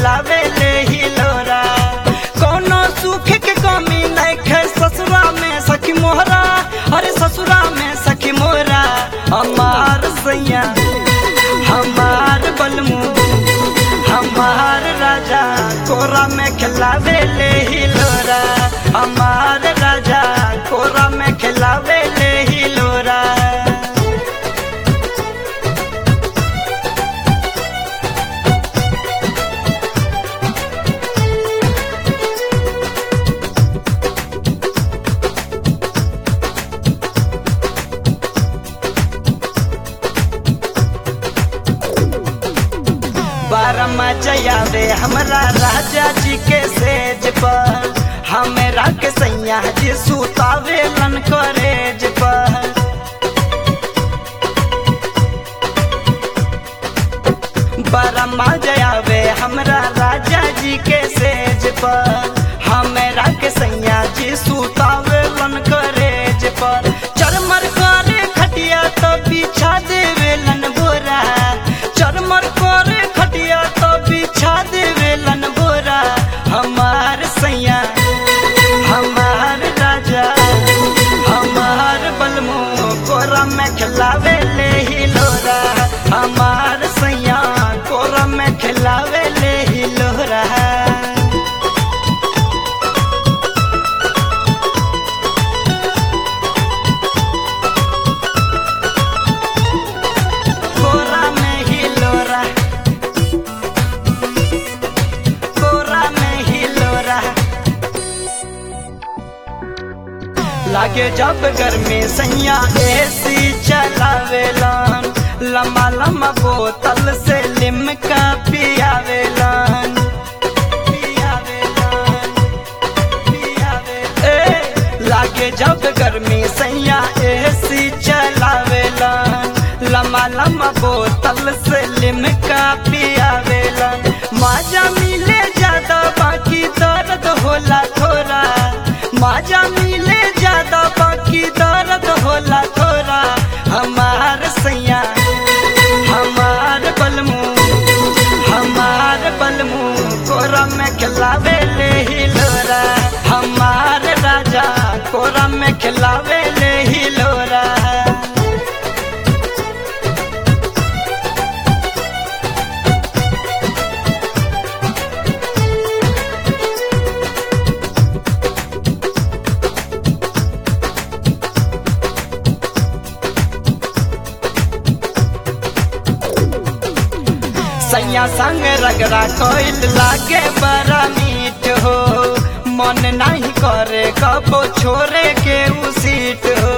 खिलावे ले हिलोरा कोनो सुख के कमी नहीं खे ससुरा में सखी मोहरा अरे ससुरा में सखी मोहरा हमार सैया हमार बलमू हमार राजा कोरा में खिलावे ले हिलोरा हमार राजा कोरा में खिलावे ले हिलोरा बारमा जयावे हमरा राजा जी के सेज पर हमरा के सैया जी सुतावे लन करेज पर बारमा जयावे हमरा राजा जी के सेज पर हमरा के सैया जी सुतावे लन करेज पर चरमर करे खटिया तो बिछा देवे लन बोरा चरमर करे खटिया तो बिछा देवे लन बोरा हमार सैया हमार राजा हमार बलमो कोरा में खिलावे ले हिलोरा हमार सैया कोरा में खिलावे ले हिलोरा कोरा में हिलोरा कोरा में हिलोरा लागे जब गर्मी सैया एसी चलावेलन लम्बा लम्बा बोतल से लिमका पियावेलन पियावेलन पियावेलन ए लागे जब गर्मी सैया एसी चलावेलन लम्बा लम्बा बोतल से लिमका पियावेलन माजा मिले ज्यादा बाकी दर्द होला थोड़ा माजा मिले ज्यादा बाकी दर्द होला थोड़ा हमार सैया हमार बलमू हमार बलमू कोरा में खिलावे ले हिलोरा हमार राजा कोरा में खिलावे ले हिलोरा सैया संग रगड़ा कोइल लागे बड़ा मीठ हो मन नहीं करे कबो छोरे के उ सीट हो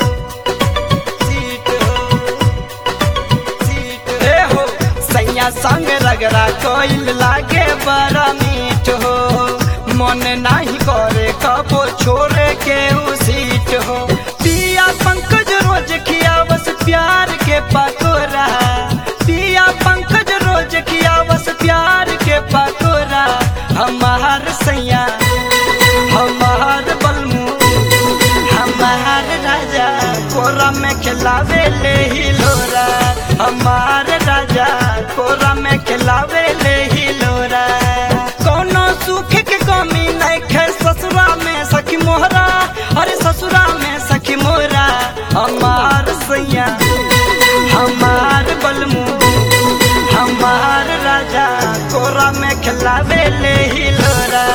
सीट हो सीट ए हो सैया संग रगड़ा कोइल लागे बड़ा मीठ हो मन नहीं करे कबो छोरे के उ सीट हो पिया पंकज रोज खिया बस प्यार के पकोरा पिया पंकज रोज किया बस प्यार के पकोरा हमार सैया हमार बलमू हमार राजा कोरा में खिलावे ले हिलोरा हमार राजा कोरा में खिलावे ले हिलोरा कोनो सुख के कमी नहीं खे ससुरा में सखी मोहरा अरे ससुरा में सखी मोहरा हमार सैया हमार बलमू हमार राजा कोरा में खिलावे ले हिलोरा